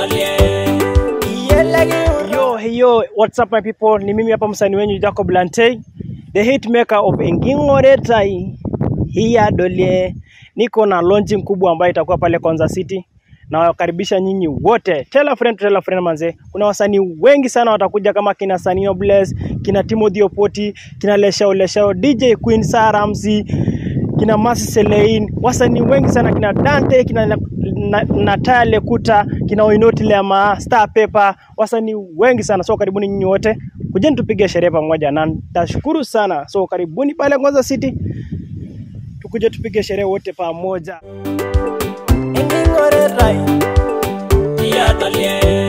Yo, hey, yo, what's up my people? Ni mimi hapa msanii wenyu Jacob Lantey, the hitmaker of Engingoretai. Hiya dolie. Niko na launching kubwa ambayo itakuwa pale Konza City. Na wakaribisha nyinyi wote. Tell a friend, tell a friend manze. Kuna wasanii wengi sana watakuja kama kina Sanio Bless, kina Timothy Opoti, kina Leshao Leshao, DJ Queen Sarah Ramsey, kina Masi Selein, wasanii wengi sana kina Dante, kina na, na, Natale Kuta, kina Oinoti Lema, Star Pepper, wasanii wengi sana. So karibuni nyinyi wote, kujeni tupige sherehe pamoja, na nitashukuru sana. So karibuni pale Konza City, tukuje tupige sherehe wote pamoja. Engingoretai. Iya dolie.